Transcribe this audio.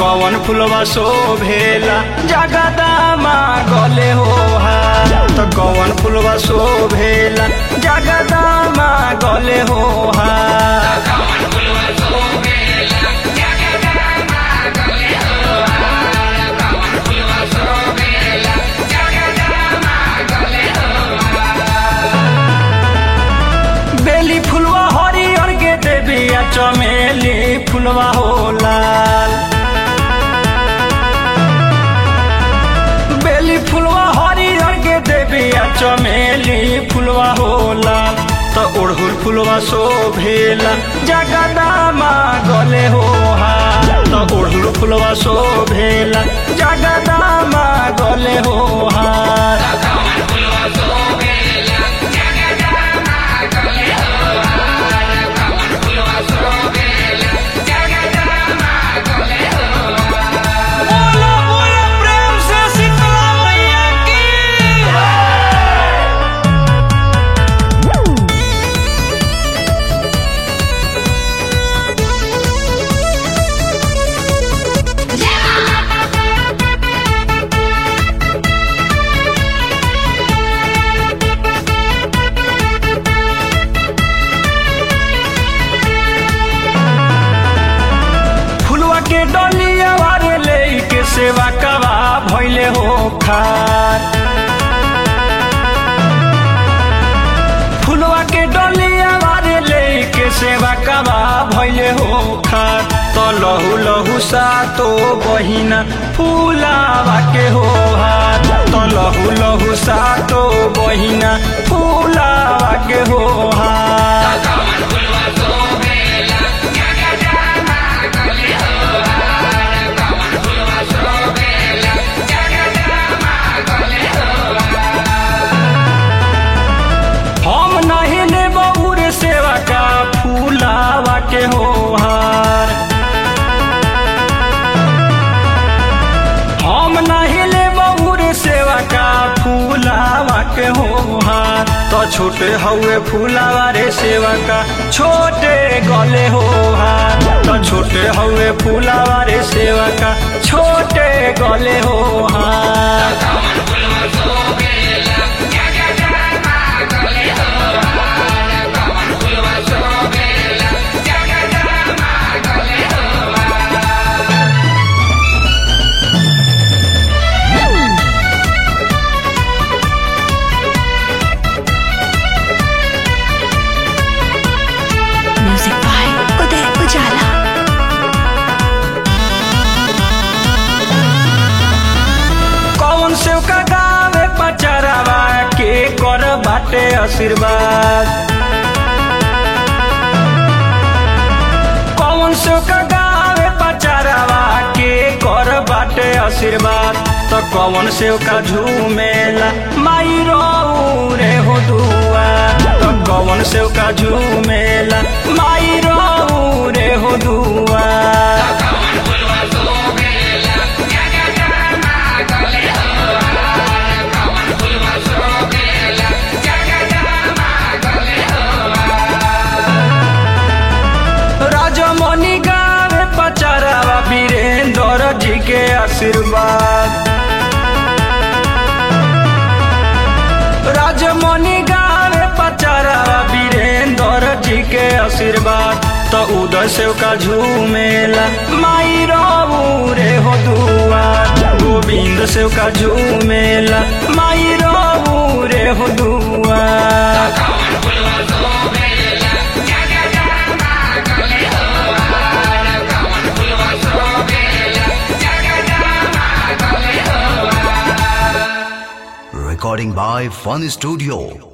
कवन फुलवा शोभेला जगदामा गले हो हार त कवन फुलवा शोभेला जगदामा गले हो हार बेली फुलवा हरियर के देबिया चमेली फुलवा हो लाल बेली फुलवा हरियर के देबिया चमेली फुलवा हो लाल त ओढ़ुल फुलवा शोभेला जगदामा गले हो हार त ओढ़ुल फुलवा शोभेला जगदामा गले हो हार बोलो बोलो प्रेम से शीतला मैया की फुलवा के डलिया वारे ले के सेवा कवा भइले हो खार फुलवा के डलिया वारे ले के सेवा कवा भइले हो खार त लहु लहु सा तो बहिना फुलावा के हो हार त लहु लहु सा तो बहिना फुलावा के हो हार हम नहीं ले बबूर सेवा का फूलावा के हो हार हम नहीं ले बबूर सेवा का फूलावा के हो हार तो छोटे हउए फूलावा रे सेवा का छोटे गले हो हार तो छोटे हउए फूलावा रे सेवा का छोटे गले हो हार म्यूजिक बाय उदय उजाला कौन से का गावे पचरावा के कर बाटे आशीर्वाद कौन से का गावे पचरावा के कर बाटे आशीर्वाद तो कौन से का झूमेला माई रो रे हो दुआ तो कौन से का झूमेला माई रो रे हो दुआ राजमणि गावे पचरावा वीरेंद्र जी के आशीर्वाद राजमणि गावे पचरावा वीरेंद्र जी के आशीर्वाद तो उदय से का झूमेला माई रो रे हो दुआ गोविंद से का झूमेला माई रो रे हो दुआ Recording by Fun Studio.